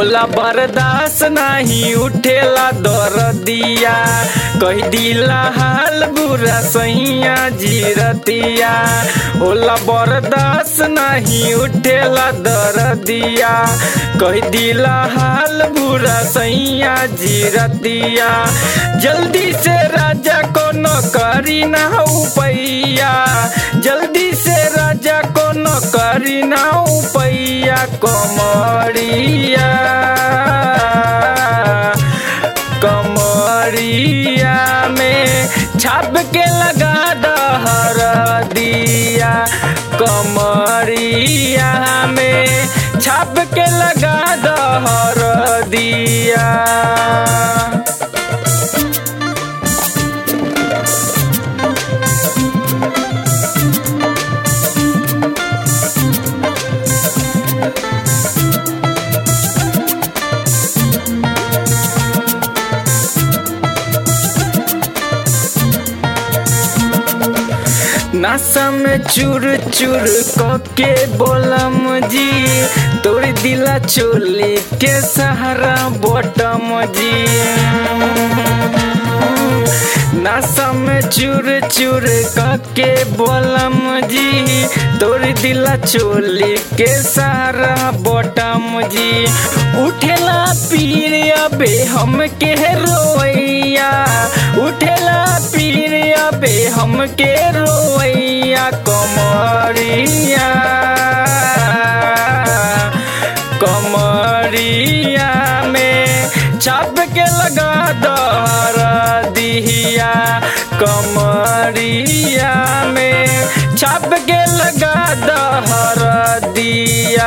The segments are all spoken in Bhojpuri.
होला बर्दाश्त नहीं उठेला दरदिया कह दिला हाल बुरा सैया जीरतिया होला बर्दाश्त नहीं उठेला दरदिया कह दिला हाल बुरा सैया जीरतिया जल्दी से राजा को नौकरी ना उपैया जल्दी से राजा को नौकरी ना उपैया कमरिया कमरिया में छाप के लगा दहर दिया कमरिया में छाप के लगा दहर दिया नशा में चूर चूर के बोलम जी तोड़ दिला चोली के सहारा बटम जी नशा में चूर चूर के बोलम जी तोड़ दिला चोली के सहारा बटम जी उठेला पीर अबे हम के रोइया उठेला पीर अबे हम के रोइया कमरिया कमरिया में छाप के लगा दर दिहिया कमरिया में छाप के लगा दहर दिया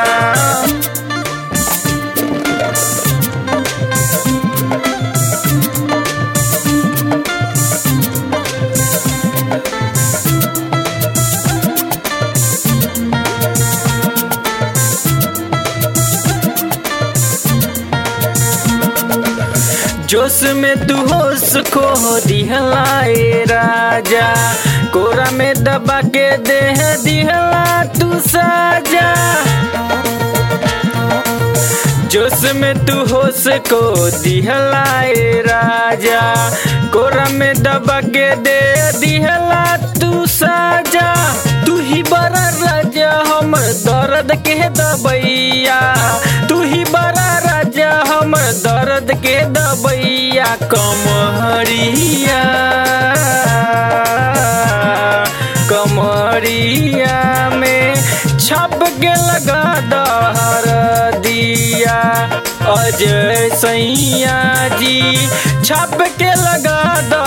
जोश में तू होश खो दिहलाए राजा कोरा में दबा के देह दिहला तू साजा जोश में तू होश को दिहलाए राजा कोरा में दबा के दे दिहला तू साजा तू ही बड़ा राजा हमर दर्द के दबैया तू ही बड़ा राजा हमर दर्द के दबैया कमहरिया कमरिया में छप के लगा दहर दिया अजय सैया जी छप के लगा द